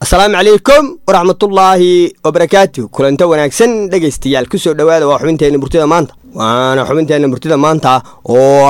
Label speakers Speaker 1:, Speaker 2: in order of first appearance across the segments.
Speaker 1: asalaamu calaykum waraxmatullaahi wabarakaatu kulanto wanaagsan dhegaystayaal kusoo dhowaada waa xubinteenna murtida maanta waana xubinteenna murtida maanta oo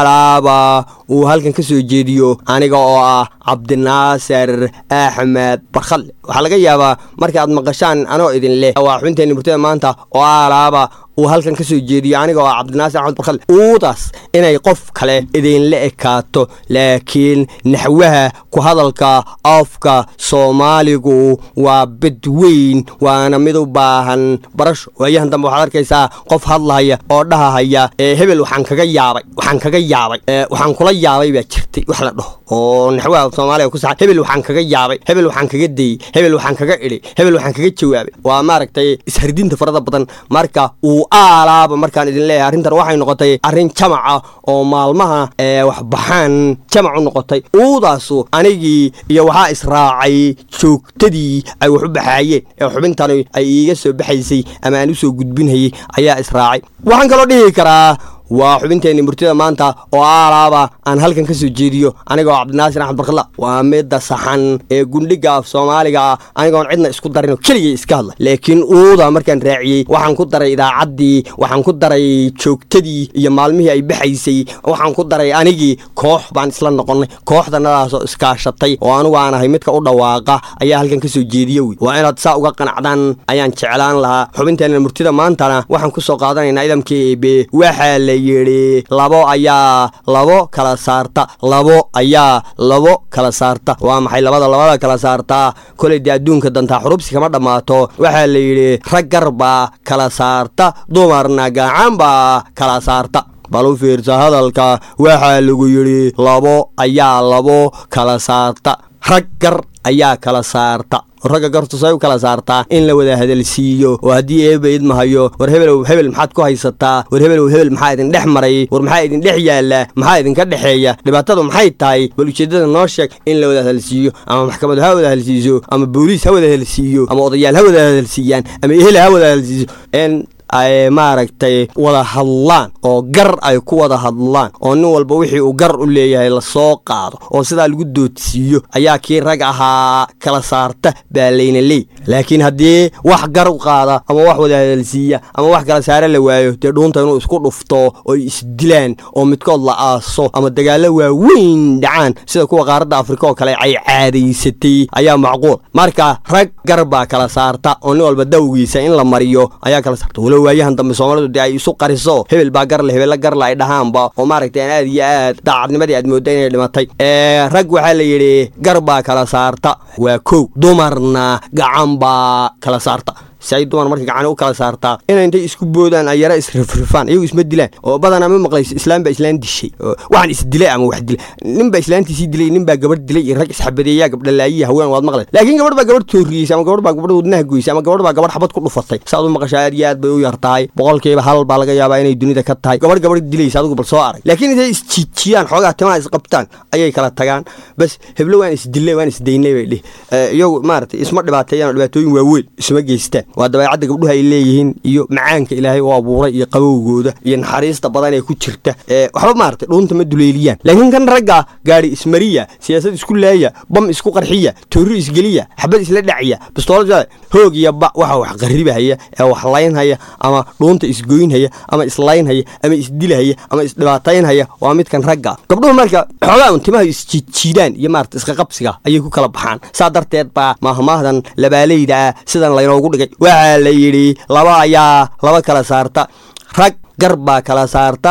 Speaker 1: alaaba uu halkan ka soo jeediyo aniga oo ah cabdinaasir axmed barkhalle waxaa laga yaabaa marka aad maqashaan anoo idin leh waa xubinteenna murtida maanta oo alaaba uu halkan ka soo jeediyo aniga oo ah cabdinaasir axmed barkhalle uudaas inay qof kale idinla ekaato laakiin naxwaha ku hadalka afka soomaaligu waa bid weyn waana mid u baahan barasho waayahan dambe waxaad arkaysaa qof hadlahaya oo dhahahaya hebel waxaan kaga yaabay waxaan kaga yaabay waxaan kula yaabay baa jirtay wax la dhaho oo naxwaha soomaaliga ku saxan hebel waxaan kaga yaabay hebel waxaan kaga dayey hebel waxaan kaga idhay hebel waxaan kaga jawaabay waa maaragtay ishardinta farada badan marka uu aalaaba markaan idin leeyahay arrintan waxay noqotay arrin jamaca oo maalmaha waxbaxaan jamac u noqotay uudaasu anigii iyo waxaa israacay joogtadii ay wax u baxaayeen ee xubintani ay iiga soo baxaysay ama aan u soo gudbinhayay ayaa israacay waxaan kaloo dhihi karaa waa xubinteenni murtida maanta oo aalaaba aan halkan ka soo jeediyo anigoo cabdinaasir axmed barkalla waa midda saxan ee gundhiga af soomaaliga ah anigoon cidna isku darinoo keligay iska hadla laakiin uuda markaan raaciyey waxaan ku daray idaacaddii waxaan ku daray joogtadii iyo maalmihii ay baxaysay waxaan ku daray anigii koox baan isla noqonnay kooxdanadaasoo iskaashatay oo anugu aan ahay midka u dhawaaqa ayaa halkan ka soo jeediya wey waa inaad saa uga qanacdaan ayaan jeclaan lahaa xubinteenna murtida maantana waxaan ku soo qaadanaynaa idamka eebe waxaa la yidhi labo ayaa labo kala saarta labo ayaa labo kala saarta waa maxay labada labada kala saartaa koley dee adduunka dantaa xurubsi kama dhammaato waxaa la yidhi rag gar baa kala saarta dumarna gacan baa kala saarta bal u fiirsa hadalka waxaa lagu yidhi labo ayaa labo kala saarta rag gar ayaa kala saarta ragga gartu say u kala saartaa in la wada hadalsiiyo oo haddii eeba idmahayo war hebelow hebel maxaad ku haysataa war hebelow hebel maxaa idin dhex maray war maxaa idin dhex yaalla maxaa idinka dhexeeya dhibaatadu maxay tahay bal ujeeddada noo sheeg in la wada hadalsiiyo ama maxkamadu ha wada hadalsiiso ama booliis ha wada hadalsiiyo ama odayaal ha wada hadalsiiyaan ama ehel ha wada hadalsiiso n ay maaragtay wada hadlaan oo gar ay ku wada hadlaan oo nin walba wixii uu gar u leeyahay lasoo qaado oo sidaa lagu doodsiiyo ayaa kii rag ahaa kala saarta baa layna leey laakiin haddii wax gar u qaada ama wax wada hadalsiiya ama wax kala saare la waayo dee dhuunta inuu isku dhufto oo isdilaan oo midkood la aaso ama dagaallo waaweyn dhacaan sida kuwa qaaradda afrika oo kale ay caadaysatay ayaa macquul marka rag gar baa kala saarta oo nin walba dawgiisa in la mariyo ayaa kala saarta waayahan dambe soomaalidu dee ay isu qariso hebel baa garle hebella garla ay dhahaanba oo maaragtay aan aad iyo aad daacadnimadii aad moodda inay dhimatay rag waxaa la yidhi gar baa kala saarta waa kow dumarna gacan baa kala saarta si ay dumar marka gacani u kala saartaa inay intay isku boodaan ay yara isrifrifaan iyagu isma dilaan oo badanaa ma maqlayso islaam baa islaan dishay waxaan isdilay ama wax dilay nin baa islaantiisii dilay nin baa gabadh dilay iyo rag isxabadeeyaa gabdhalaayiya haween waad maqlay laakiin gabadh baa gabadh tooriyeysay ama gabadh baa gabadh wadnaha goysay ama gabadh baa gabadh xabad ku dhufatay saad u maqashaa aad iyo aad bay u yar tahay boqolkiiba hal baa laga yaabaa inay dunida ka tahay gabadh gabadh dilaysa adigu bal soo arag laakiin intay isjiijiyaan xoogaa timaha isqabtaan ayay kala tagaan bas heblo waan isdilay waan isdaynay bay dhih iyagu maaragtay isma dhibaateeyaan dhibaatooyin waaweyn isma geystaan waa dabeecadda gabdhuha ay leeyihiin iyo macaanka ilaahay u abuuray iyo qabowgooda iyo naxariista badan ee ku jirta waxba maaragtay dhuunta ma duleeliyaan laakiin kan ragga gaari ismariya siyaasad isku laaya bam isku qarxiya toorri isgeliya xabad isla dhacya bistoolad hoog iyo ba waxa wax qarribahaya ee wax laynhaya ama dhuunta isgoynhaya ama islaynhaya ama isdilahaya ama isdhibaataynhaya waa midkan ragga gabdhuhu marka xoogaa un timaha isjiidjiidaan iyo maarata isqaqabsiga ayay ku kala baxaan saa darteed baa maahmaahdan labaaleyda ah sidan laynoogu dhigay waxaa la yidhi laba ayaa laba kala saarta rag gar baa kala saarta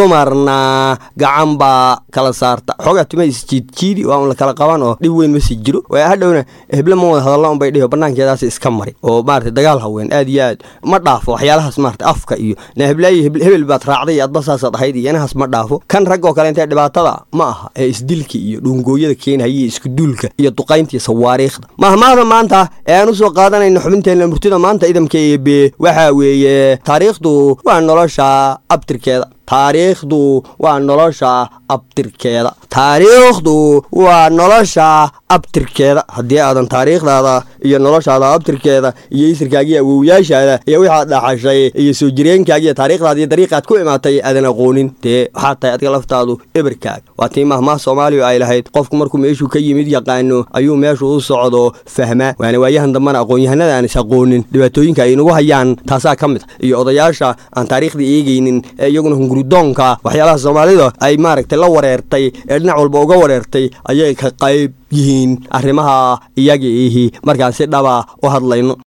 Speaker 1: dumarna gacan baa kala saarta xoogaa tima isjiidjiidi waa un la kala qaban oo dhib weyn ma sii jiro waa hadhowna heble ma wada hadalla unbay dhihi banaankeedaas iska mari oo maarata dagaal haween aad iyo aad ma dhaafo waxyaalahaas maarata afka iyo na heblaayi hebel baad raacday iyo adba saasaad ahayd iyo inahaas ma dhaafo kan rag oo kale intee dhibaatada ma aha ee isdilka iyo dhuungooyada keenhaya iyo iskuduulka iyo duqaynta iyo sawaariikhda mahmaahda maanta ee aan usoo qaadanayno xubinteenna murtida maanta idamka eebe waxaa weeye taariikhdu waa nolosha abtirkeeda taariikhdu waa nolosha abtirkeeda taariikhdu waa nolosha abtirkeeda haddii aadan taariikhdaada iyo noloshaada abtirkeeda iyo isirkaagiiyo awowyaashaada iyo wixaad dhaxashay iyo soo jireenkaagiiyo taariikhdaada iyo dariiqaad ku imaatay aadan aqoonin dee waxaa tahay adiga laftaadu eberkaag waa tii mahmaah soomaaliya ay lahayd qofku markuu meeshuu ka yimid yaqaano ayuu meeshuu u socdo fahmaa waana waayahan dambana aqoon-yahanada aan is aqoonin dhibaatooyinka ay nagu hayaan taasaa ka mid a iyo odayaasha aan taariikhda eegaynin ee iyaguna hunguridoonka waxyaalaha soomaalida ay maaragtay la wareertay ee dhinac walba uga wareertay ayay ka qayb yihiin arrimaha iyaga ihi markaan si dhaba u hadlayno